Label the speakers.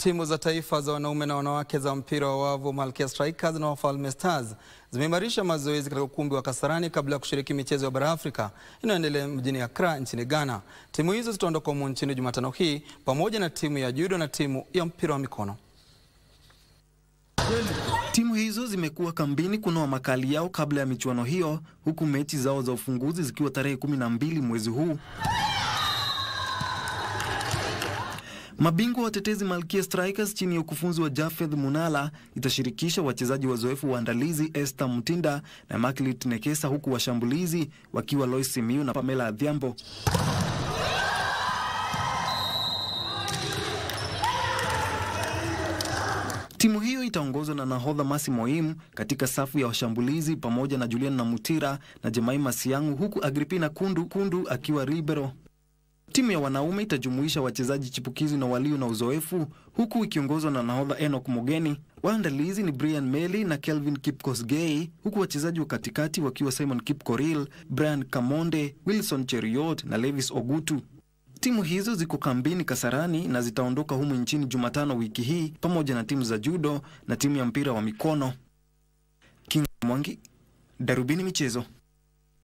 Speaker 1: Timu za taifa za wanaume na wanawake za mpira wa wavu Malkia Strikers na Wafalme Stars zimeimarisha mazoezi katika ukumbi wa Kasarani kabla ya kushiriki michezo ya bara Afrika inayoendelea mjini Accra nchini Ghana. Timu hizo zitaondoka humu nchini Jumatano hii pamoja na timu ya judo na timu ya mpira wa mikono.
Speaker 2: Timu hizo zimekuwa kambini kunoa makali yao kabla ya michuano hiyo, huku mechi zao za ufunguzi zikiwa tarehe 12 mwezi huu. Mabingwa watetezi Malkia Strikers chini ya ukufunzi wa Jafeth Munala itashirikisha wachezaji wazoefu waandalizi Esther Mutinda na Maklit Nekesa, huku washambulizi wakiwa Lois Simiyu na Pamela Adhiambo. Timu hiyo itaongozwa na nahodha Masi Moim katika safu ya washambulizi pamoja na Julian Namutira na Jemaima Siangu, huku Agripina Kundu Kundu akiwa libero. Timu ya wanaume itajumuisha wachezaji chipukizi na walio na uzoefu huku ikiongozwa na nahodha Enoch Mogeni. Waandalizi ni Brian Meli na Kelvin Kipkosgei, huku wachezaji wa katikati wakiwa Simon Kipkoril, Brian Kamonde, Wilson Cheriot na Levis Ogutu. Timu hizo ziko kambini Kasarani na zitaondoka humu nchini Jumatano wiki hii pamoja na timu za judo na timu ya mpira wa mikono. King Mwangi, Darubini Michezo.